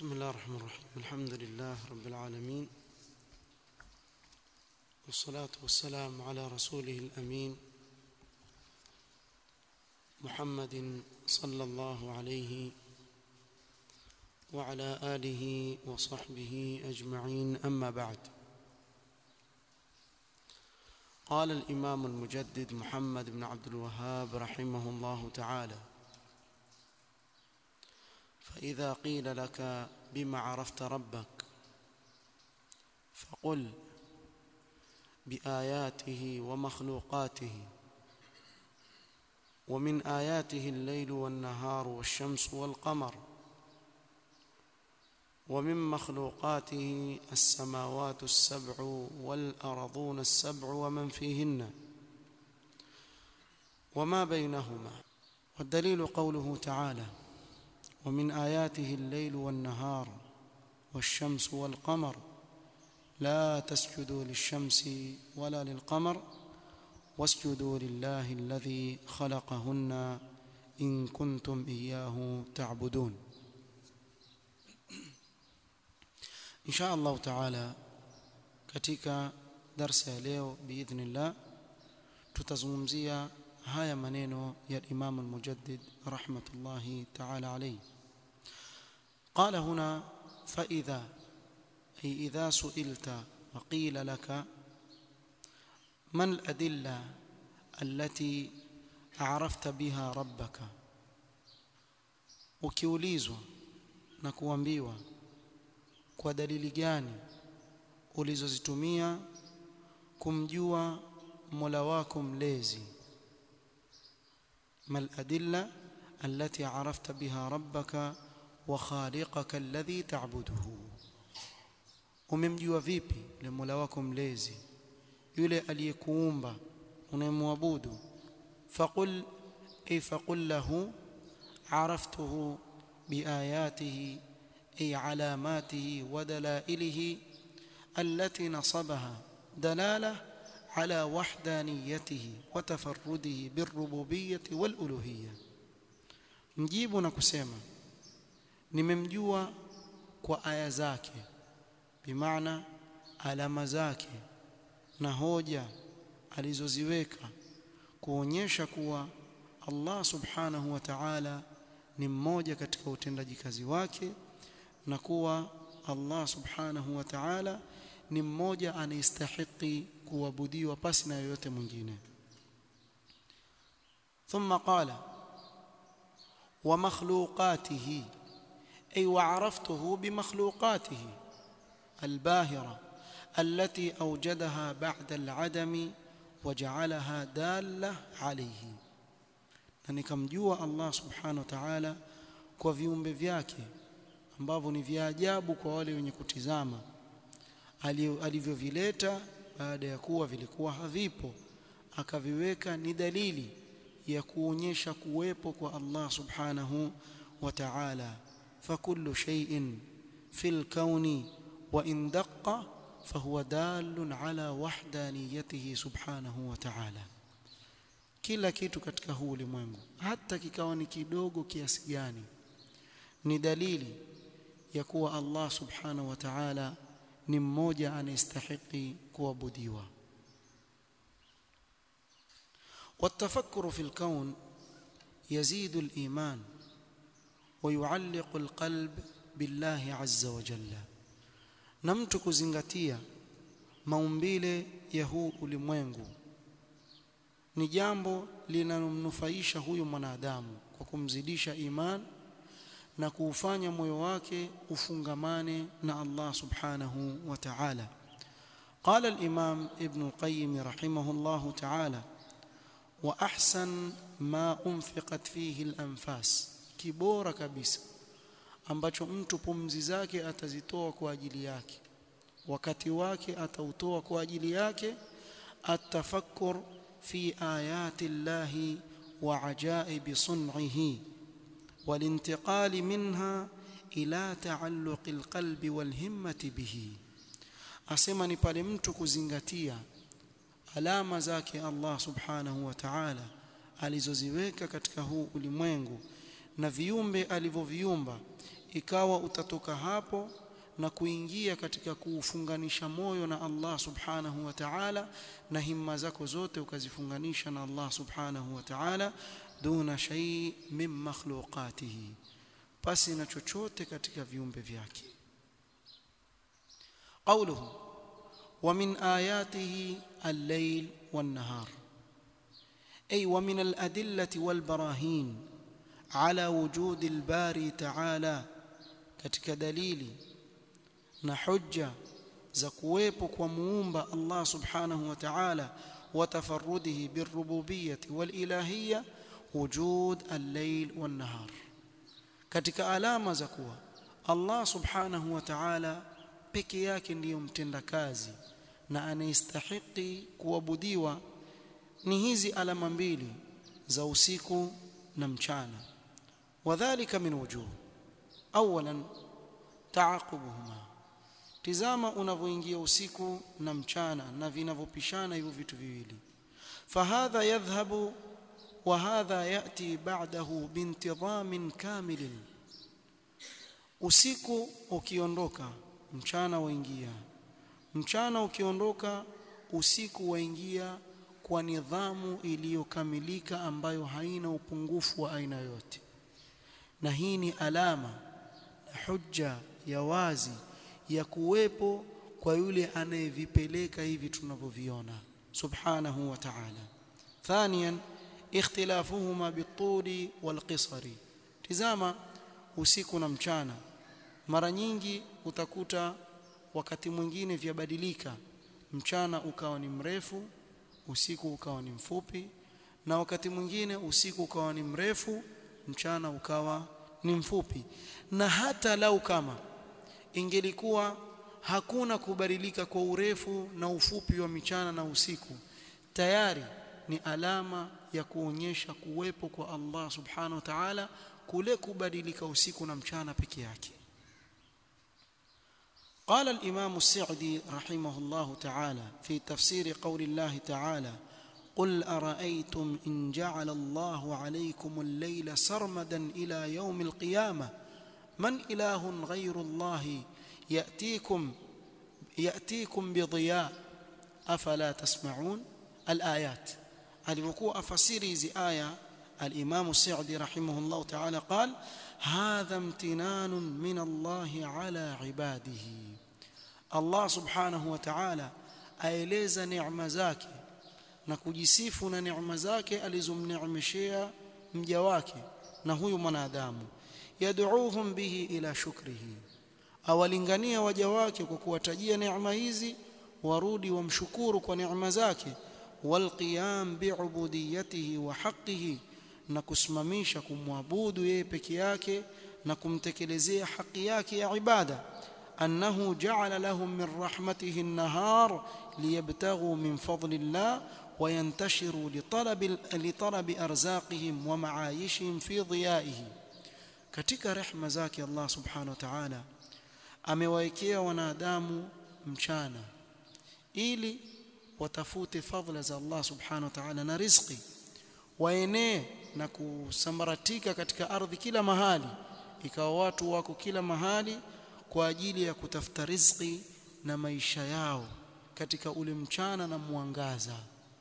بسم الله الرحمن الرحيم الحمد لله رب العالمين والصلاة والسلام على رسوله الأمين محمد صلى الله عليه وعلى آله وصحبه أجمعين أما بعد قال الإمام المجدد محمد بن عبد الوهاب رحمه الله تعالى فإذا قيل لك بما عرفت ربك فقل بآياته ومخلوقاته ومن آياته الليل والنهار والشمس والقمر ومن مخلوقاته السماوات السبع والأرضون السبع ومن فيهن وما بينهما والدليل قوله تعالى ومن آياته الليل والنهار والشمس والقمر لا تسجدوا للشمس ولا للقمر واسجدوا لله الذي خلقهن إن كنتم إياه تعبدون إن شاء الله تعالى katika darsa ya leo biidhnillah tutazungumzia haya maneno ya Imam al-Mujaddid rahmatullahi ta'ala alayhi قال هنا فإذا أي إذا سئلت وقيل لك ما الأدلة التي عرفت بها ربك ukiulizwa na kuambiwa kwa dalili gani ulizozitumia kumjua Mola wako mlezi ما الأدلة التي عرفت بها ربك وخالقك الذي تعبده umemjua vipi yule Mola wako mlezi yule aliyekuumba unayemwabudu faqul ay faqul lahu عرفته بآياته أي علاماته ودلائله التي نصبها دلاله على وحدانيته وتفرده بالربوبية والألوهية mjibu na kusema nimemjua kwa aya zake bimaana alama zake na hoja alizoziweka kuonyesha kuwa Allah subhanahu wa ta'ala ni mmoja katika utendaji kazi wake na kuwa Allah subhanahu wa ta'ala ni mmoja anayestahiki kuabudiwa pasi na yoyote mwingine ثم قال ومخلوقاته أي وعرفته بمخلوقاته الباهرة التي أوجدها بعد العدم وجعلها دالة عليه na nikamjua Allah subhanahu wa ta'ala kwa viumbe vyake ambavyo ni vya ajabu kwa wale wenye kutizama alivyovileta baada ya kuwa vilikuwa havipo akaviweka ni dalili ya kuonyesha kuwepo kwa Allah subhanahu wa ta'ala fakullu shay'in fil kauni wa in daqqa fahuwa dalun ala wahdaniyatihi subhanahu wa ta'ala kila kitu katika huu ulimwengu hata kikawa ni kidogo kiasi gani ni dalili ya kuwa Allah subhanahu wa ta'ala ni mmoja anayestahili kuabudiwa والتفكر في الكون يزيد الإيمان ويعلق القلب بالله عز وجل نمت kuzingatia maumbile ya huu ulimwengu ni jambo linalomnufaisha huyu mwanadamu kwa kumzidisha iman na kuufanya moyo wake ufungamane na Allah subhanahu wa ta'ala قال الإمام ابن القيم رحمه الله تعالى وأحسن ما أنفقت فيه الأنفاس kibora kabisa ambacho mtu pumzi zake atazitoa kwa ajili yake wakati wake atautoa kwa ajili yake atafakkur fi ayati llahi wa ajaibi sun'ihi والانتقال منها إلى تعلق القلب والهمة به asema ni pale mtu kuzingatia alama zake Allah subhanahu wa ta'ala alizoziweka katika huu ulimwengu na viumbe alivyoviumba ikawa utatoka hapo na kuingia katika kuufunganisha moyo na Allah subhanahu wa ta'ala na himma zako zote ukazifunganisha na Allah subhanahu wa ta'ala duna shay min makhluqatihi pasi na chochote katika viumbe vyake qawluhu wa min ayatihi al-layl wan-nahar ay wa min al-adillati wal-barahin ala wujudi al-bari ta'ala katika dalili na hujja za kuwepo kwa muumba Allah subhanahu wa ta'ala wa tafarrudihi birububiyyati walilahiyya wujud al-layl wan-nahar katika alama za kuwa Allah subhanahu wa ta'ala peke yake ndiyo mtendakazi na anayestahiki kuabudiwa ni hizi alama mbili za usiku na mchana wadhālika min wujuh awalan taaqubuhuma tizama unavyoingia usiku na mchana na vinavyopishana hivyo vitu viwili fahadha yadhhabu wa hadha yati ba'dahu bintidhamin kamilin usiku ukiondoka mchana waingia mchana ukiondoka usiku waingia kwa nidhamu iliyokamilika ambayo haina upungufu wa aina yote na hii ni alama na hujja ya wazi ya kuwepo kwa yule anayevipeleka hivi tunavyoviona subhanahu wa ta'ala thaniyan ikhtilafuhuma bituli walqisari tizama usiku na mchana mara nyingi utakuta wakati mwingine vyabadilika mchana ukawa ni mrefu usiku ukawa ni mfupi na wakati mwingine usiku ukawa ni mrefu mchana ukawa ni mfupi na hata lau kama ingelikuwa hakuna kubadilika kwa urefu na ufupi wa michana na usiku tayari ni alama ya kuonyesha kuwepo kwa Allah subhanahu wa ta'ala kule kubadilika usiku na mchana peke yake قال الإمام السعدي رحمه الله تعالى في تفسير قول الله تعالى قل أرأيتم إن جعل الله عليكم الليل سرمدا إلى يوم القيامة من إله غير الله يأتيكم يأتيكم بضياء أفلا تسمعون الآيات alivyokuwa afasiri hizi aya al-Imam Sa'di rahimahullah ta'ala qal hadha imtinanun min Allah ala ibadihi Allah subhanahu wa ta'ala aeleza neema zake na kujisifu na neema zake alizomneemeshea mja wake na huyu mwanadamu yad'uuhum bihi ila shukrihi awalingania waja wake kwa kuwatajia neema hizi warudi wamshukuru kwa neema zake walqiyam bi'ubudiyatihi wa haqqihi na kusimamisha kumwabudu yeye peke yake na kumtekelezea haki yake ya ibada annahu ja'ala lahum min rahmatihi an-nahar liyabtaghu min fadlillah وينتشروا لطلب لطلب ارزاقهم ومعايشهم في ضيائه katika rehema zake Allah subhanahu wa ta'ala amewaekea wanadamu mchana ili watafute fadhila za Allah subhanahu wa ta'ala na riziki waenee na kusambaratika katika ardhi kila mahali ikawa watu wako kila mahali kwa ajili ya kutafuta riziki na maisha yao katika ule mchana na mwangaza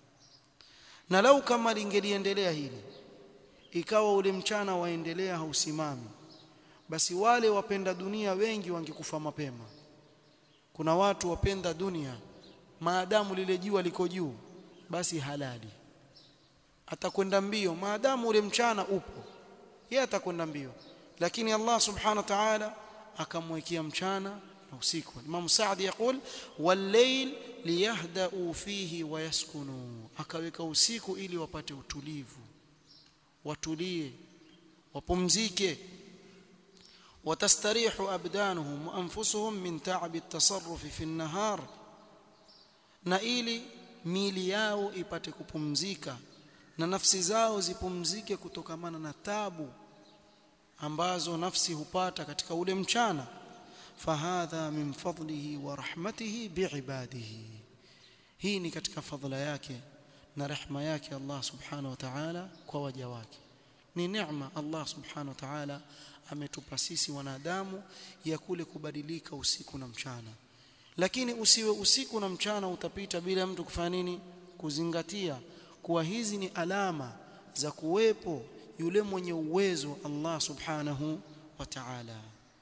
na lau kama lingeliendelea hili ikawa ule mchana waendelea hausimami basi wale wapenda dunia wengi wangekufa mapema kuna watu wapenda dunia maadamu lile jua liko juu basi halali atakwenda mbio maadamu ule mchana upo yeye atakwenda mbio lakini Allah subhanahu wa ta'ala akamwekea mchana na usiku Imam Saadi yakul wal-layl liyahdau fihi wa yaskunu akaweka usiku ili wapate utulivu watulie wapumzike watastarihu abdanuhum wa anfusuhum min ta'ab at-tasarruf fi an-nahar na ili miili yao ipate kupumzika na nafsi zao zipumzike kutokamana na tabu ambazo nafsi hupata katika ule mchana fahadha min fadlihi wa rahmatihi biibadihi hii ni katika fadhila yake na rehma yake Allah subhanahu wa ta'ala kwa waja wake ni neema Allah subhanahu wa ta'ala ametupa sisi wanadamu ya kule kubadilika usiku na mchana lakini usiwe usiku na mchana utapita bila mtu kufanya nini kuzingatia kuwa hizi ni alama za kuwepo yule mwenye uwezo Allah subhanahu wa ta'ala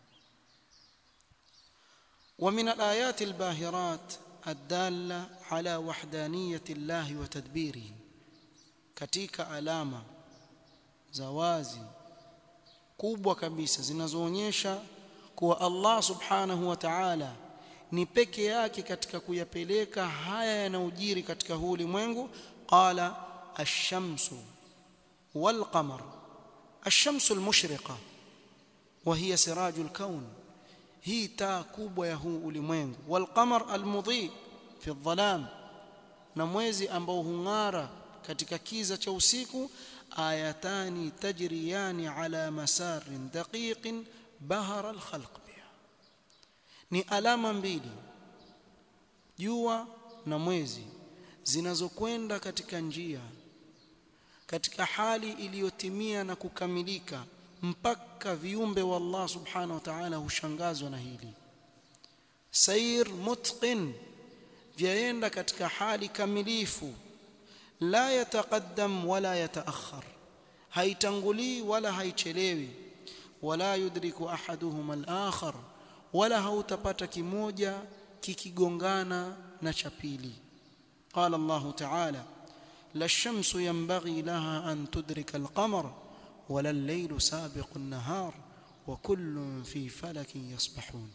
ومن الآيات الباهرات الدالة على وحدانية الله وتدبيره katika alama za wazi kubwa kabisa zinazoonyesha kuwa Allah subhanahu wa ta'ala ni peke yake katika kuyapeleka haya yanayojiri katika huu ulimwengu qala ash-shamsu wal-qamar ash-shamsu al-mushriqa wa hiya sirajul kawn hii taa kubwa ya huu ulimwengu wal-qamar al-mudhi fi adh-dhalam na mwezi ambao hung'ara katika kiza cha usiku ayatani tajriyani ala masarin daqiqin bahara al-khalq ni alama mbili jua na mwezi zinazokwenda katika njia katika hali iliyotimia na kukamilika mpaka viumbe wa Allah subhanahu wa ta'ala hushangazwa na hili sair mutqin vyaenda katika hali kamilifu la yataqaddam wala yataakhar haitangulii wala haichelewi wala yudriku ahaduhuma al-akhar wala hautapata kimoja kikigongana na cha pili qala Allah ta'ala la ash-shamsu yanbaghi laha an tudrika al-qamar wala al-laylu sabiqu an-nahar wa kullun fi falakin yasbahun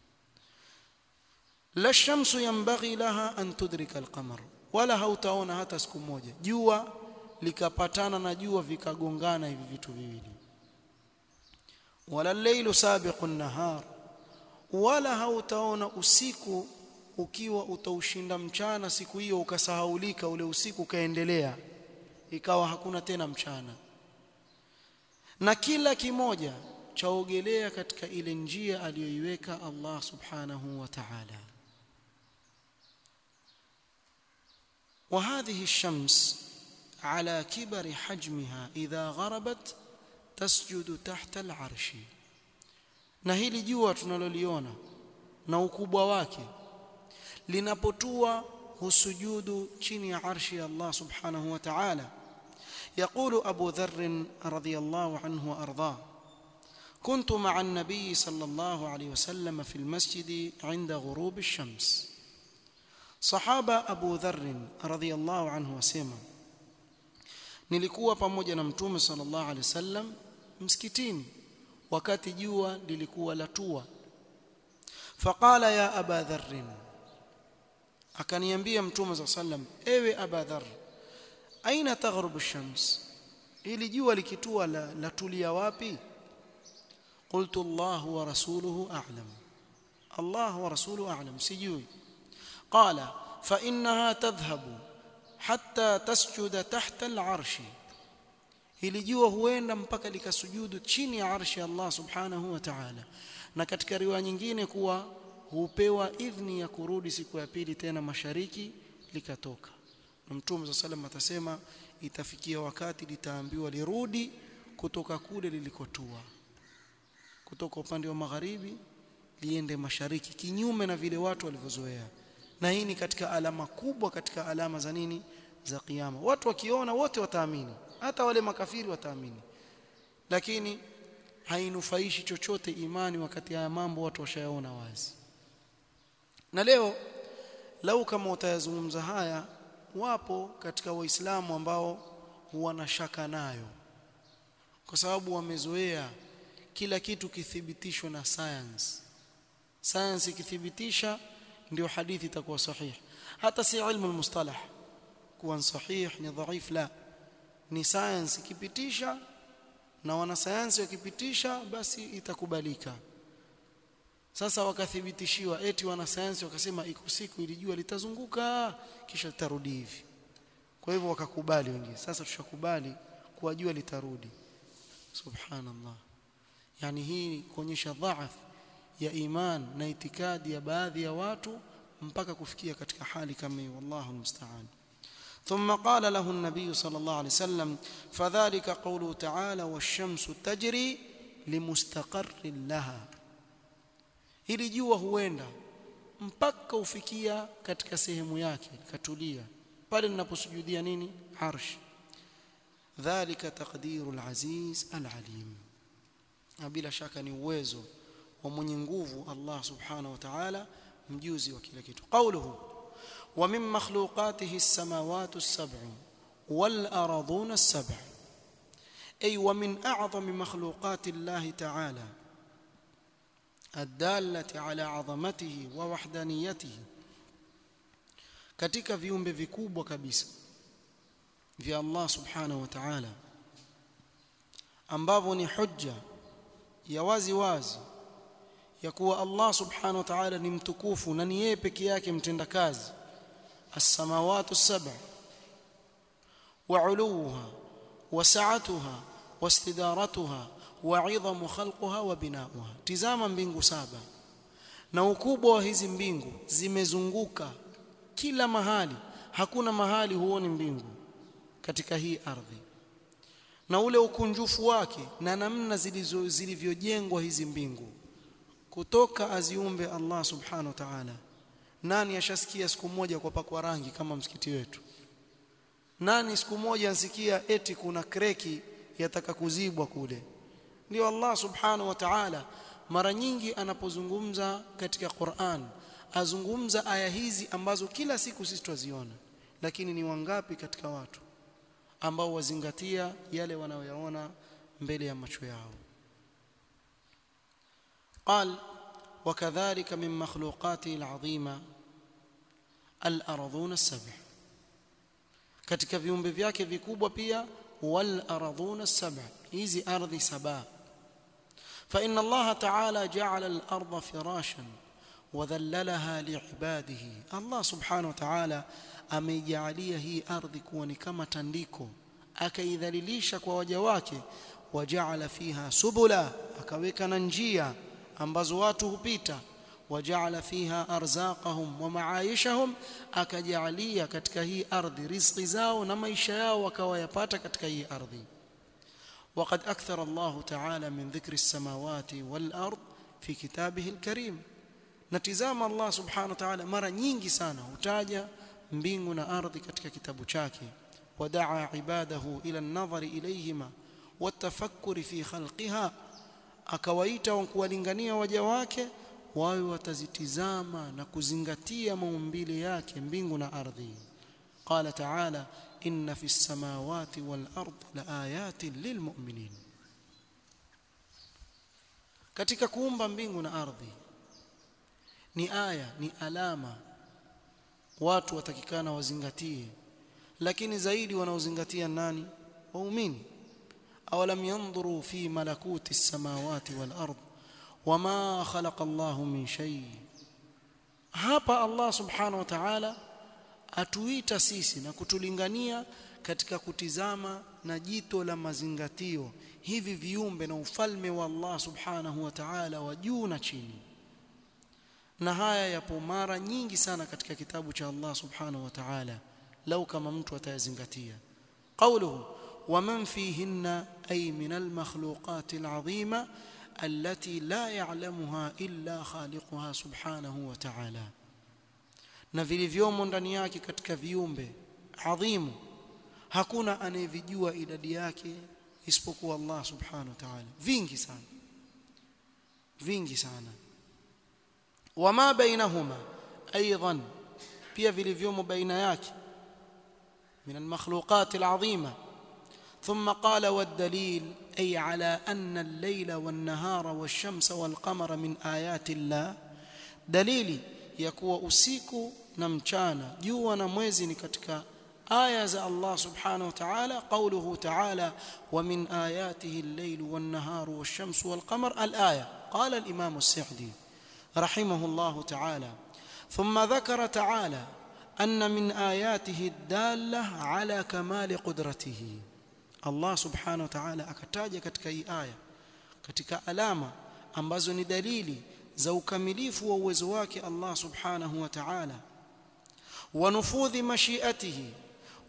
la ash-shamsu yanbaghi laha an tudrika al-qamar wala hautaona hata siku moja jua likapatana na jua vikagongana hivi vitu viwili wala al-laylu sabiqu an-nahar wala hautaona usiku ukiwa utaushinda mchana siku hiyo ukasahaulika ule usiku ukaendelea ikawa hakuna tena mchana na kila kimoja chaogelea katika ile njia aliyoiweka Allah subhanahu wa ta'ala وهذه الشمس على كبر حجمها إذا غربت تسجد تحت العرش na hili jua tunaloliona na ukubwa wake linapotua husujudu chini ya arshi ya Allah subhanahu wa ta'ala يقول أبو ذر رضي الله عنه وأرضاه كنت مع النبي صلى الله عليه وسلم في المسجد عند غروب الشمس صحابة أبو ذر رضي الله عنه وسلم nilikuwa pamoja na mtume sallallahu alaihi wasallam msikitini wakati jua lilikuwa latua faqala ya aba dharr akaniambia mtume sallallahu alaihi wasallam ewe aba dharr aina taghrubu shams ili jua likitua la, latulia wapi qultu Allah wa rasuluhu a'lam Allah wa rasuluhu a'lam sijui qala fa innaha tadhhabu hatta tasjuda tahta al-arshi hili jua huenda mpaka likasujudu chini ya arshi ya Allah subhanahu wa ta'ala na katika riwaya nyingine kuwa hupewa idhni ya kurudi siku ya pili tena mashariki likatoka na mtume sallam atasema itafikia wakati litaambiwa lirudi kutoka kule lilikotua kutoka upande wa magharibi liende mashariki kinyume na vile watu walivyozoea na hii ni katika alama kubwa katika alama za nini za kiyama watu wakiona wote wataamini hata wale makafiri wataamini lakini hainufaishi chochote imani wakati haya mambo watu washayaona wazi na leo lau kama utayazungumza haya wapo katika waislamu ambao wana shaka nayo kwa sababu wamezoea kila kitu kithibitishwe na science science ikithibitisha ndio hadithi itakuwa sahihi hata si ilmu almustalah kuwa sahih ni dhaif la ni science ikipitisha na wanasayansi wakipitisha basi itakubalika sasa wakathibitishiwa eti wanasayansi wakasema iko siku ilijua litazunguka kisha litarudi hivi kwa hivyo wakakubali wengine sasa tushakubali kuwa jua litarudi subhanallah yani hii kuonyesha dhaaf ya iman na itikadi ya baadhi ya watu mpaka kufikia katika hali kama hiyo wallahu musta'an ثم قال له النبي صلى الله عليه وسلم فذلك قوله تعالى والشمس تجري لمستقر لها ili jua huenda mpaka ufikia katika sehemu yake katulia pale ninaposujudia nini arsh dhalika taqdiru alaziz alalim bila shaka ni uwezo wa mwenye nguvu Allah subhanahu wa ta'ala mjuzi wa kila kitu qawluhu wa min makhluqatihi as-samawati as-sab'u wal ardhun as-sab'u ay wa min a'zami makhluqati Allah ta'ala الداله على عظمته ووحدانيته katika viumbe vikubwa kabisa vya Allah subhanahu wa ta'ala ambavyo ni hujja ya wazi wazi ya kuwa Allah subhanahu wa ta'ala ni mtukufu na ni yeye peke yake mtendakazi as-samawati as-sab'a wa 'uluha wa sa'atuha wa istidaratuha wa 'idhamu khalquha wa bina'uha tizama mbingu saba na ukubwa wa hizi mbingu zimezunguka kila mahali hakuna mahali huoni mbingu katika hii ardhi na ule ukunjufu wake na namna zilivyojengwa hizi mbingu kutoka aziumbe Allah subhanahu wa ta'ala nani ashasikia siku moja kwa pakwa rangi kama msikiti wetu nani siku moja ansikia eti kuna kreki yataka kuzibwa kule ndio Allah subhanahu wa ta'ala mara nyingi anapozungumza katika Qur'an azungumza aya hizi ambazo kila siku sisi tuziona lakini ni wangapi katika watu ambao wazingatia yale wanayoyaona mbele ya macho yao قال وكذلك من مخلوقاته العظيمه الارضون السبع katika viumbe vyake vikubwa pia wal ardhun as-sab'a hizi ardhi saba fa inna Allah ta'ala ja'ala al-ardha firashan wa dhallalaha li'ibadihi Allah subhanahu wa ta'ala ameijalia hii ardhi kuwa ni kama tandiko akaidhalilisha kwa waja wake waja'ala fiha subula akaweka na njia ambazo watu hupita waja'ala fiha arzaqahum wa ma'aishahum akajalia katika hii ardhi riziki zao na maisha yao wakawayapata katika hii ardhi وقد أكثر الله تعالى من ذكر السماوات والأرض في كتابه الكريم نتزام الله سبحانه وتعالى مرة nyingi sana hutaja mbingu na ardhi katika kitabu chake wadaa ibadahu ila an-nadhari ilayhima والتفكر في خلقها akawaita kuwalingania waja wake wawe watazitizama na kuzingatia maumbile yake mbingu na ardhi qala ta'ala inna fi samawati wal ardi laayatin lilmu'minin katika kuumba mbingu na ardhi ni aya ni alama watu watakikana wazingatie lakini zaidi wanaozingatia nani waumini awalam yanzuru fi malakuti as-samawati wal ard wama khalaqa Allahu min shay hapa Allah subhanahu wa ta'ala atuita sisi na kutulingania katika kutizama na jito la mazingatio hivi viumbe na ufalme wa Allah subhanahu wa ta'ala wa juu na chini na haya yapo mara nyingi sana katika kitabu cha Allah subhanahu wa ta'ala lau kama mtu atayazingatia qawluhu ومن فيهن أي من المخلوقات العظيمة التي لا يعلمها إلا خالقها سبحانه وتعالى na vilivyomo ndani yake katika viumbe adhimu hakuna anayevijua idadi yake isipokuwa Allah subhanahu wa ta'ala vingi sana vingi sana wama bainahuma aidan pia vilivyomo baina yake min almakhluqat alazima ثم قال والدليل أي على أن الليل والنهار والشمس والقمر من آيات الله دليلي يكوى usiku na mchana jua na mwezi ni katika aya za Allah subhanahu wa ta'ala qawluhu ta'ala wa min ayatihi al-layl wan-nahar wash-shams wal-qamar al-aya qala al-imam as-sa'di رحمه الله تعالى ثم ذكر تعالى أن من آياته الدالة على كمال قدرته Allah subhanahu wa ta'ala akataja katika hii aya katika alama ambazo ni dalili za ukamilifu wa uwezo wake Allah subhanahu wa ta'ala wa nufudhi mashiatihi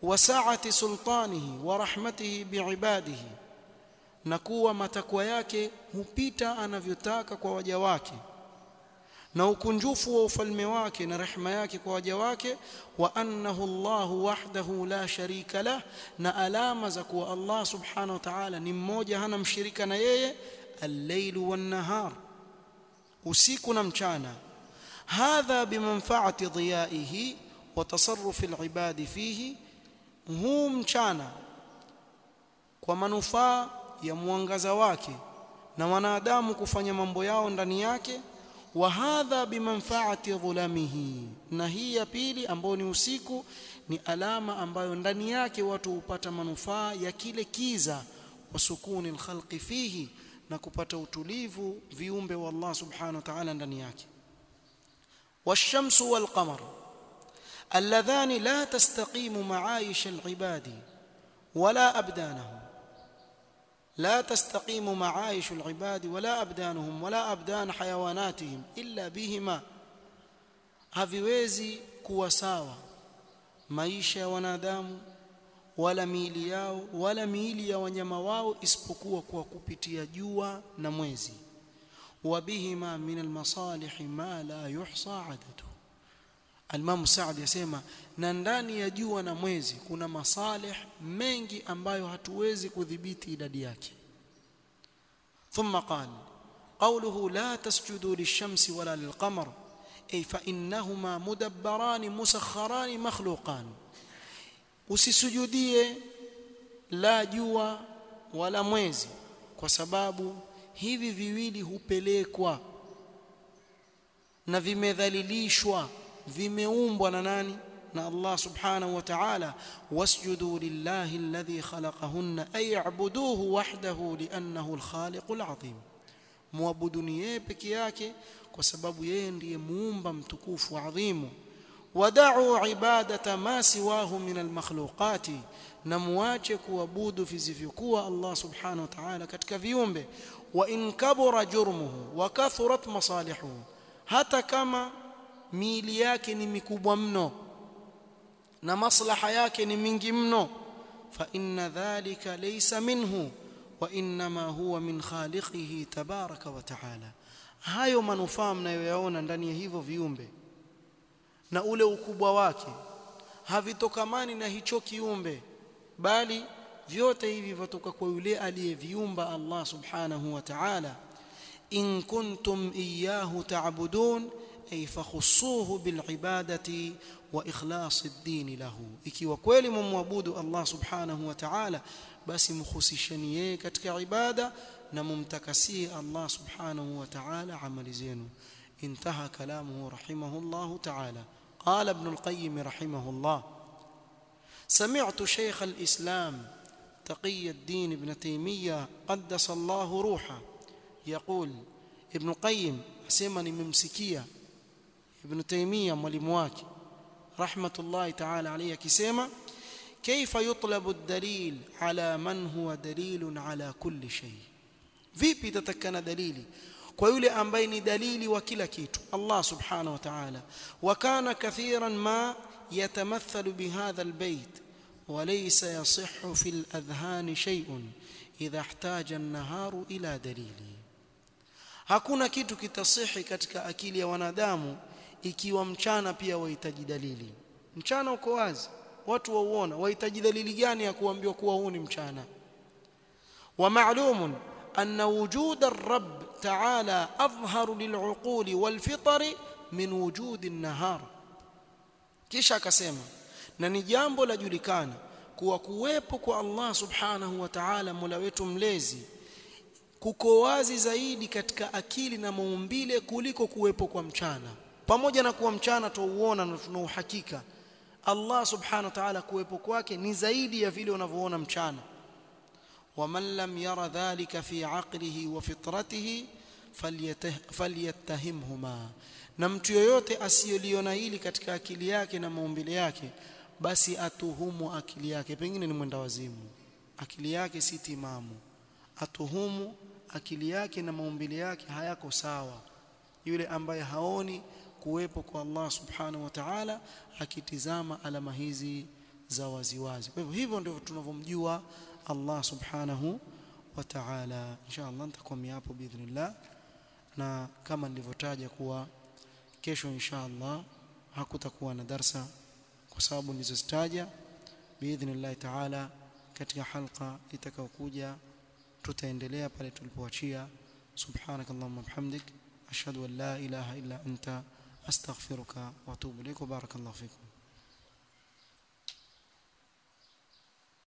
وسعه سلطانه ورحمته بعباده na kuwa matakwa yake hupita anavyotaka kwa waja wake na ukunjufu wa ufalme wake na rehema yake kwa waja wake wa annahu Allah wahdahu la sharika lah na alama za kuwa Allah subhanahu wa ta'ala ni mmoja hana mshirika na yeye al-lailu wan-nahar usiku na mchana hadha bimanfaati dhiyaihi wa tasarruf al-ibadi fihi huu mchana kwa manufaa ya mwangaza wake na wanadamu kufanya mambo yao ndani yake wa hadha bimanfaati dhulamihi na hii ya pili ambayo ni usiku ni alama ambayo ndani yake watu hupata manufaa ya kile kiza wa sukuni alkhalqi fihi na kupata utulivu viumbe wa Allah subhanahu wa ta'ala ndani yake والشمس والقمر اللذان لا تستقيم معايش العباد ولا أبدانهم لا تستقيم معايش العباد ولا أبدانهم ولا أبدان حيواناتهم إلا بهما haviwezi kuwa sawa maisha ya wanadamu wala miili yao wala miili ya wanyama wao isipokuwa kwa kupitia jua na mwezi wabihima min almasalih ma la yuhsa adadu Al-Imam Saad yasema na ndani ya jua na mwezi kuna masalih mengi ambayo hatuwezi kudhibiti idadi yake. Thumma qala qawluhu la tasjudu lish-shamsi wala lil-qamar ay fa innahuma mudabbaran musakharan makhluqan. Usisujudie la jua wala mwezi kwa sababu hivi viwili hupelekwa na vimedhalilishwa vimeumbwa na nani na Allah subhanahu wa ta'ala wasjudu lillahi alladhi khalaqahunna ay ya'buduhu wahdahu li'annahu al-khaliqul 'azim muabuduni yeye peke yake kwa sababu yeye ndiye muumba mtukufu adhimu wada'u ibadata ma siwahu min al-makhluqati na muache kuabudu visivyokuwa Allah subhanahu wa ta'ala katika viumbe wa in kabura jurmuhu wa kathurat masalihuhu hata kama miili yake ni mikubwa mno na maslaha yake ni mingi mno fa inna dhalika laysa minhu wa inma huwa min khaliqihi tabaraka wa taala hayo manufaa mnayoyaona ndani ya hivyo viumbe na ule ukubwa wake havitokamani na hicho kiumbe bali vyote hivi vitoka kwa yule aliyeviumba Allah subhanahu wa ta'ala in kuntum iyyahu ta'budun ay fakhussuhu bil ibadati wa ikhlas ad-din lahu ikiwa kweli mumwabudu Allah subhanahu wa ta'ala basi mkhusisheni yeye katika ibada na mumtakasie Allah subhanahu wa ta'ala amali zenu انتهى كلامه رحمه الله تعالى قال ابن القيم رحمه الله سمعت شيخ الإسلام تقي الدين ابن تيمية قدس الله روحه يقول ابن القيم أسمني ممسكية ابن تيمية mwalimu wake رحمة الله تعالى عليه كسيما كيف يطلب الدليل على من هو دليل على كل شيء vipi tatakana dalili kwa yule ambaye ni dalili wa kila kitu Allah subhanahu wa ta'ala wa kana kathiran ma yatamathalu bihadha albayt وليس يصح في الأذهان شيء إذا احتاج النهار إلى دليل hakuna kitu kitasihi katika akili ya wanadamu ikiwa mchana pia wahitaji dalili mchana uko wazi watu wauona wahitaji dalili gani ya kuambiwa kuwa huu ni mchana wa ma'lumun أن وجود الرب تعالى أظهر للعقول والفطر من وجود النهار kisha akasema na ni jambo la julikana kuwa kuwepo kwa Allah subhanahu wa ta'ala Mola wetu mlezi kuko wazi zaidi katika akili na maumbile kuliko kuwepo kwa mchana pamoja na kuwa mchana tuuona na tuna uhakika Allah subhanahu wa ta'ala kuwepo kwake ni zaidi ya vile unavyoona mchana ومن لم ير ذلك في عقله وفطرته فليتهمهما na mtu yoyote asiyoliona hili katika akili yake na maumbile yake basi atuhumu akili yake pengine ni mwenda wazimu akili yake si timamu atuhumu akili yake na maumbile yake hayako sawa yule ambaye haoni kuwepo kwa Allah subhanahu wa ta'ala akitizama alama hizi za waziwazi kwa hivyo hivyo ndivyo tunavyomjua Allah subhanahu wa ta'ala insha Allah nitakomea hapo biidhnillah na kama nilivyotaja kuwa kesho insha Allah hakutakuwa na darsa kwa sababu nilizozitaja biidhnillah ta'ala katika halqa itakayokuja tutaendelea pale tulipoachia subhanakallahumma bihamdik ashhadu an la ilaha illa anta astaghfiruka wa atubu ilaik barakallahu fikum